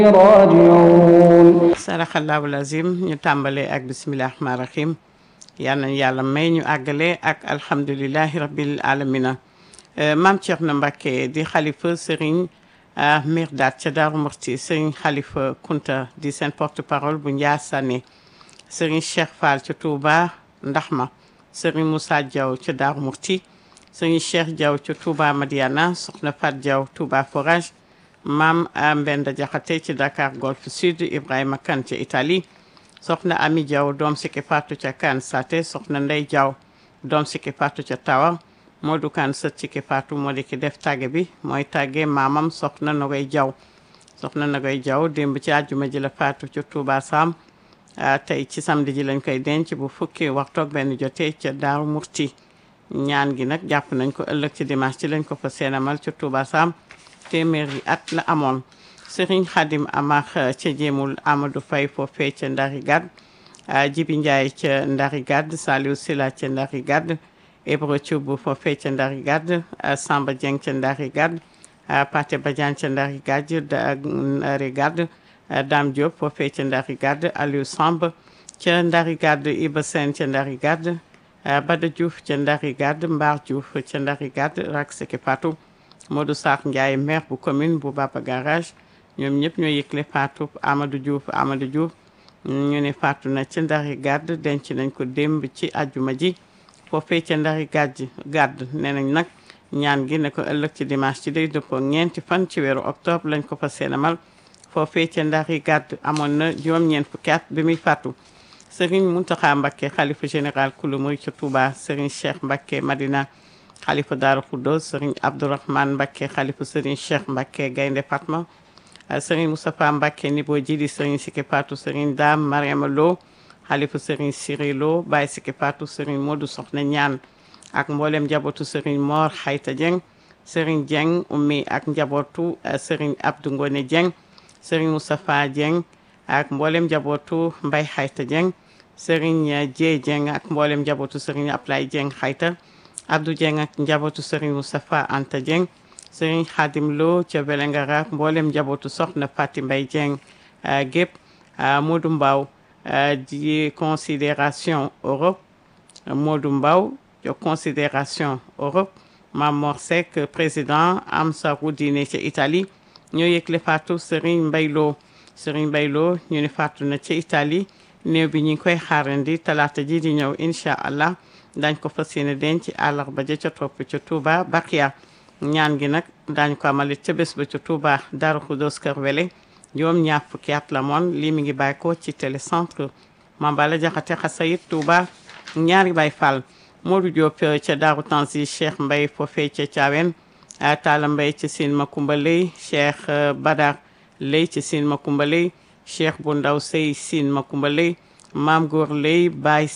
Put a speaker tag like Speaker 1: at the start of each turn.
Speaker 1: راجعون
Speaker 2: saraxallahu lazim ñu tàmbalee ak bisimilah rahmaan rahim yal nañu yàlla may ñu àggale ak alhamdulilahi rabbil alamina maam Thierno Mbacké di xalifa Serigne Mirdaat ca Daaru Murti Serigne xalifa Kunta di seen porte parole bu Ndiassane Serigne Cheikh Fall ca Touba Ndaxma Serigne Moussa Diaw ca Daaru Murti Serigne Cheikh Diaw ca Touba Madiana Soxna Fat Diaw Touba Forage maam Mbenda Jaxate ci Dakar Golf Sud Ibrahima Kane ca Italie soxna Ami Diaw doom sikki Fatou ca Kan Sate soxna Ndey Diaw doom sikki Fatou ca Tawa Modou Kane sët sikki Fatou moo di ki def tàgge bi mooy tàgge maamam soxna Nogoy Diaw soxna Nogoy Diaw démb ci àjjuma ji la Fatou ca Touba Sam tey ci samedi ji lañ koy denc bu fukki waxtoog benn jotee ca Daaru Murti ñaan gi nag jàpp nañ ko ëllëg ci dimanche ci lañ ko fa seenamal ca Touba Sam téeméeri at la amoon Serigne Khadim Amar ca jéemul Amadou Faye foofee ca Ndari Gad Jibi Ndiaye ca Ndari Gad Saliou Sila ca Ndari Gad Ibra Thioub foofee ca Ndari Gad Samba Dieng ca Ndari Gad Paté Badiane ca Ndari Gad Ndari Gad Dame Diop foofee ca Ndari Gad Aliou Samb ca Ndari Gad Iba Sène ca Ndari Gad Bada Diouf ca Ndari Gad Mbar Diouf ca Ndari Gad rak seki Fatou Modou Sarr Ndiaye maire bu commune bu Baba Garage ñoom ñëpp ñoo yëgle faatu Amadou Diouf Amadou Diouf ñu ne faatu na ca Ndari Gàdd denc nañ ko démb ci àjjuma ji foofee ca Ndari Gàdd Gàdd nee nañ nag ñaan gi ne ko ëllëg ci dimanche ci day dëppoo ñeenti fan ci weeru octobre lañ ko fa seenamal foofee ca Ndari Gàdd amoon na juróom-ñeent fukki at bi muy faatu Serigne Mountakha Mbacké xalifa général kulu muy ca Touba Serigne Cheikh Mbacké Madina xalifa Daaru Khoudoss Serigne Abdourahmane Mbacké xalifa Serigne Cheikh Mbacké Gaynde Fatma Serigne Moustapha Mbacké Nibo Jidi Serigne Siki Fatou Serigne Dame Mariama Lo xalifa Serigne Siri Lo Baye Siki Fatou Serigne Modou Soxna Ñaan ak mboolem njabootu Serigne Mor Xayta Dieng Serigne Dieng ummi ak njabootu Serigne Abdou Ngone Dieng Serigne Moustapha Dieng ak mboolem njabootu Mbay Xayta Dieng Serigne Dieye Dieng ak mboolem njabootu Serigne Ablaye Dieng Xayta Abdou Dieng ak njabootu Serigne Moustapha Anta Dieng Serigne Khadim Lo ca Belengara mboolem njabootu soxna Fati Mbay Dieng gépp Modou Mbaw di considération Europe Modou Mbaw de considération Europe Mamor Seck président Amsaru Dine ca Italie ñoo yëgle faatu Serigne Mbay Lo Serigne Mbay Lo ñu ne faatu na ca Italie néew bi ñu ngi koy xaarandi talaata ji di ñëw incha allah dañ ko fas yéene denc àllarba ja ca topp ca Touba Bakia ñaan gi nag daañu ko amalit ca bés ba ca Touba Darou Khoudoss Kër Wele juróom ñaar fukki at la moon lii mi ngi bàyyi ko ci télécentre Mambala Jaxate Xasayit Touba ñaari Baay Fall Modou Diop ca Daaru Tansi Cheikh Mbay foofee ca Thiawen Talla Mbay ca Sine Makumba Lay Cheikh Badar Lay ca Sine Makumba Lay Cheikh bu ndaw Sey Sine Makumba Lay Maam Góor Lay Baay